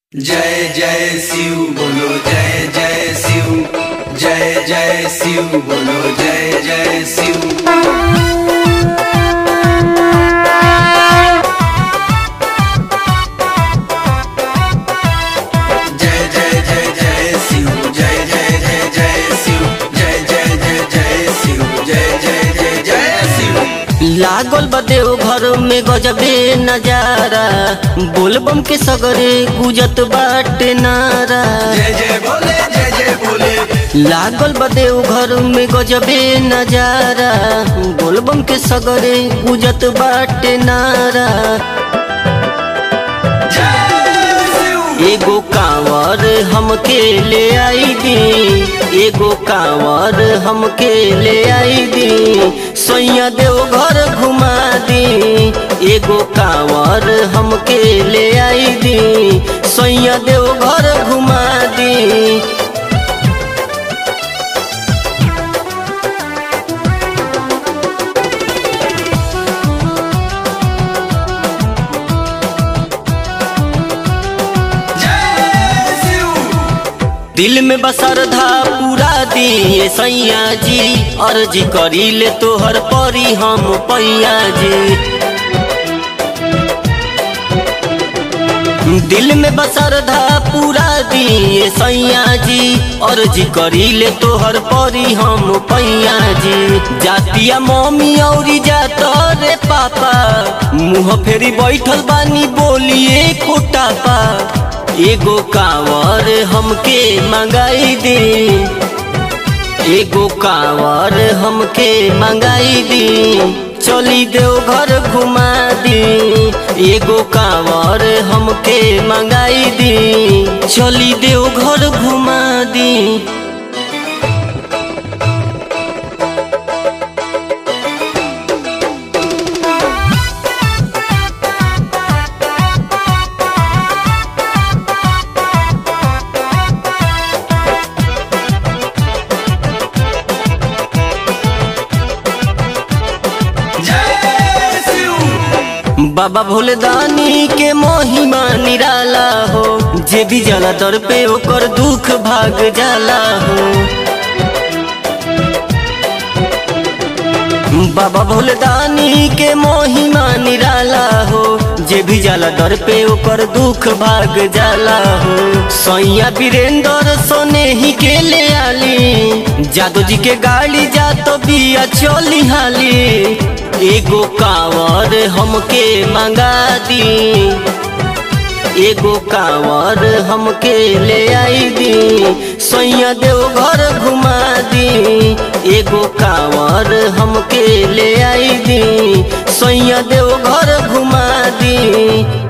जय जय शिव बोलो जय जय शिव जय जय शिव बोलो जय जय शिव जय जय जय जय शिव जय जय जय जय शिव जय जय जय जय शिव जय जय जय जय शिव लागल बा देव घर में गजबे नजारा बोलबम के सगरे गुजत बाटे नारा जय जय बोले जय जय बोले लागल बा देव घर में गजबे नजारा बोलबम के सगरे गुजत बाटे नारा जय शिव एगो कांवर हमके ले आई दी एगो कांवर हमके ले आई दी सोया देव घर घुमा दी एगो कांवर हमके ले आई दी सोया देव घर घुमा दी जय शिव दिल में बसरधा पूरा दिए सैया जी अर्जी करी ले तोहर परी हम पैया जी दिल में बसरधा पूरा दिए सैया जी अर्जी करी ले तोहर परी हम पैया जी जातिया मम्मी औरी जात रे पापा मुँह फेरी बैठल बानी बोलिए कोटापा एगो कांवर हमके मंगाई दे एगो कांवर हमके मंगाई दी चली देव घर घुमा दी एगो कांवर हमके मंगाई दी चली देव घर घुमा दी जय शिव बाबा भोलेदानी के महिमा निराला हो जे भी जाला दर पे ओकर दुख भाग जाला हो बाबा भोलेदानी के महिमा निराला हो जे भी जाला दर पे ओकर दुख भाग जाला हो सैया वीरेंद्र सोने ही के ले आली जादू जी के गाड़ी जा तो बिया चली हाली एगो कांवर हमके मंगा दी एगो कांवर हमके ले आई दी सैया देव घर घुमा दी एगो कांवर हमके ले आई दी सैया देव घर घुमा दी